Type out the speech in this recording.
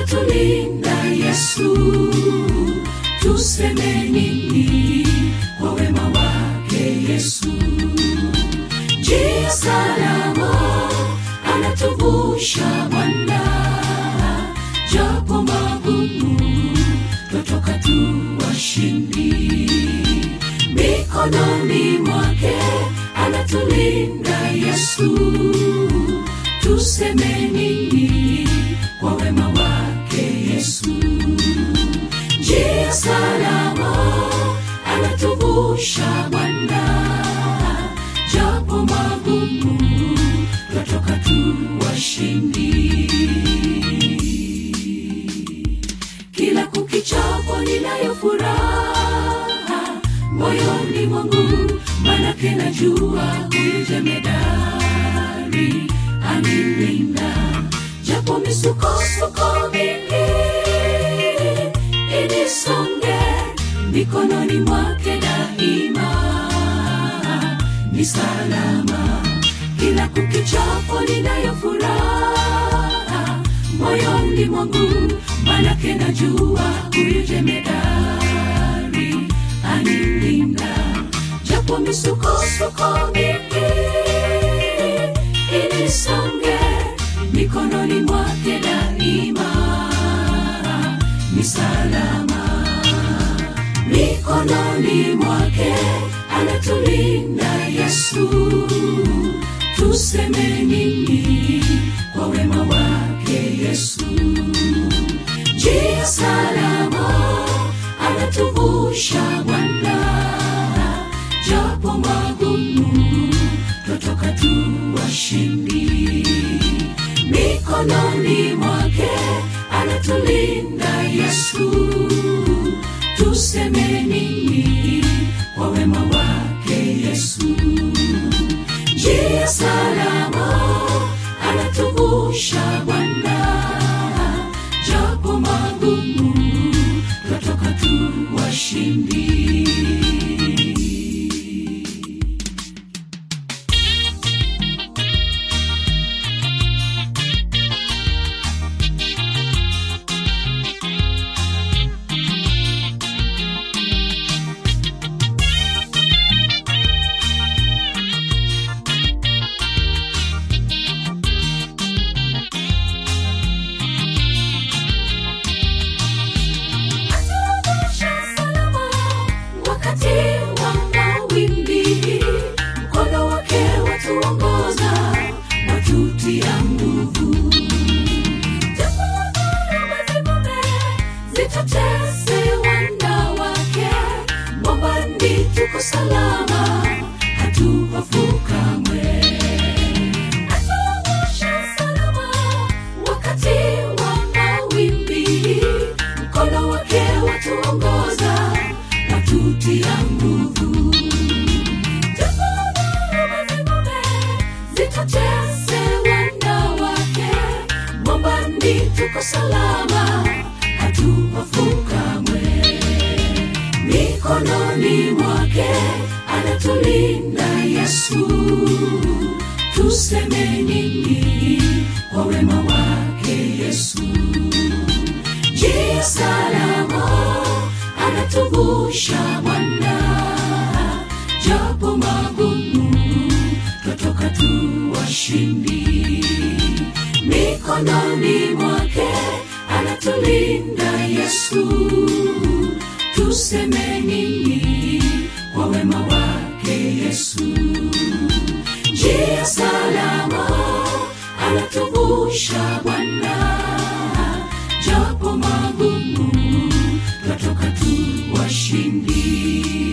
anatulinda Yesu, tuseme nini kwa wema wake Yesu? Njia salama anatuvusha Bwana, japo magumu twatoka tu washindi. Mikononi mwake anatulinda Yesu, tuseme nini kwa wema wake Yesu? Njia salama anatuvusha Bwana, japo magumu twatoka tu washindi. Kila kukichapo ninayo furaha moyoni mwangu, manake najua huyu jemedari anilinda, japo misukosuko mingi inisonge, mikononi mwake daima ni salama. Kila kukichapo ninayo furaha moyoni mwangu, manake najua huyu jemedari anilinda, japo misukosuko mingi inisonge, mikononi mwake daima ni salama. Mikononi mwake anatulinda Yesu, tuseme nini kwa wema wake Yesu? Njia salama anatuvusha Bwana, japo magumu twatoka tu washindi. Mikononi mwake anatulinda Yesu, tuseme nini kwa wema wake Yesu? Njia salama anatuvusha Bwana, japo magumu twatoka tu washindi. Atuvusha salama wakati wa mawimbi, mkono wake watuongoza, watutia nguvu. Japo dhoruba zivume, zitutese wana wake, mwambani tuko salama, hatuhofu kamwe. Atuvusha salama wakati wa mawimbi, mkono wake watuongoza, watutia nguvu. Japo dhoruba zivume, zitutese wana wake, mwambani tuko salama, hatuhofu kamwe mikononi mwake anatulinda Yesu, tuseme nini kwa wema wake Yesu? Njia salama anatuvusha Bwana, japo magumu twatoka tu washindi. Mikononi mwake anatulinda Yesu, tuseme nini kwa wema wake Yesu? Njia salama anatuvusha Bwana, japo magumu twatoka tu washindi.